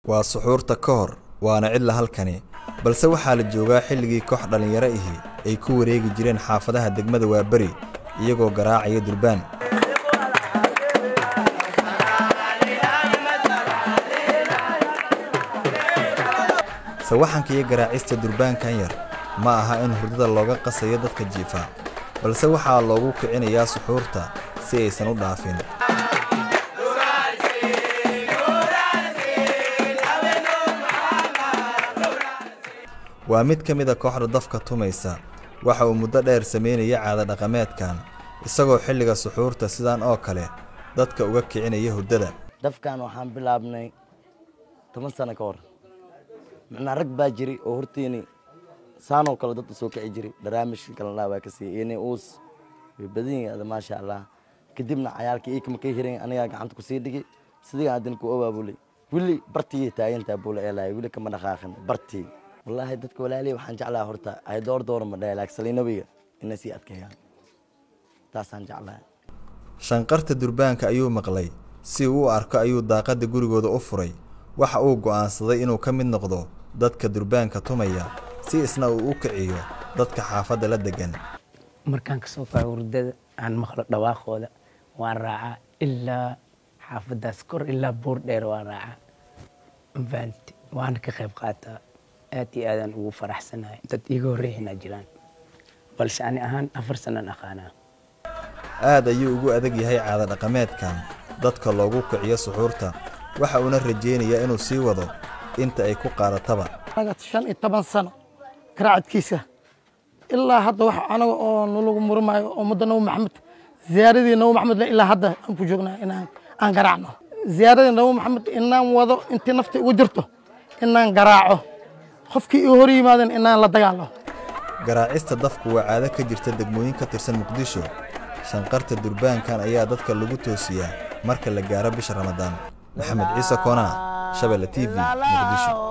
waa suxuurta ka hor waana cidla halkani balse waxaa la joogaa xilligii koox dhallinyaro ihi ay ku wareegi jireen xaafadaha degmada waaberi iyagoo garaacaya durbaan sawaxanka iyo garaacista durbaankan yar ma aha in hurdada looga qasayo dadka jiifa balse waxaa loogu kicinayaa suxuurta si aysan u dhaafin waa mid ka mida kooxda dafka tumaysa waxa uu muddo dheer samaynaya caada dhaqameedkan isagoo xilliga suxuurta sidaan oo kale dadka uga kicinaya hurdada dafkan waxaan bilaabnay toban sano ka hor macnaa rag baa jiri oo horteeni saanoo kale dad usoo kici jiri barnaamijka kalena waa ka siiyey ini uus way badan yihiin ada maasha allah kadibna cayaalkii iikama ka hiran anigaa gacanta kusii dhigi sidiga adin ku obaabulay weli bartii taagantaa buula eelahay weli kama dhaqaaqin bartii wallaahi dadka walaalihi waxaan jeclaha horta ay door doora ma dhahe laakiin saliinabiga inay sii adkeeyaan taasaan jeclahay shanqarta durbaanka ayuu maqlay si uu u arko ayuu daaqadda gurigooda u furay waxa uu go'aansaday inuu ka mid noqdo dadka durbaanka tumaya si isna uu u kiciyo dadka xaafadda la deggan markaan kasoo kaco hurdada aan maqlo dhawaaqooda waan raacaa ilaa xaafaddaas kor ilaa buur dheer waan raacaa mafahanti waana ka qayb qaataa aad iyo aadaan ugu faraxsanahay dad iiga horreeyana jiraan balse ani ahaan afar sanaan aqaanaa aad ayuu ugu adag yahay caada dhaqameedkan dadka loogu kiciyo suxuurta waxa uuna rajaynayaa inuu sii wado inta ay ku qaadataba anaga shan iyo toban sano garaacadkiisa ilaa hadda wax anaga oo nalagu murmaayo oo muddo nabi maxamed ziyaaradii nabi maxamed le ilaa hadda aan ku joognaa inaan aan garaacno ziyaaradii nabi maxamed inaan wado intii nafta ugu jirto inaan garaaco qofkii ii hor yimaadan inaan la dagaalo garaacista dafku waa caado ka jirta degmooyin ka tirsan muqdisho shanqarta durbaankan ayaa dadka lagu toosiyaa marka la gaaro bisha ramadaan maxamed ciise koonaa shabelle t v muqdisho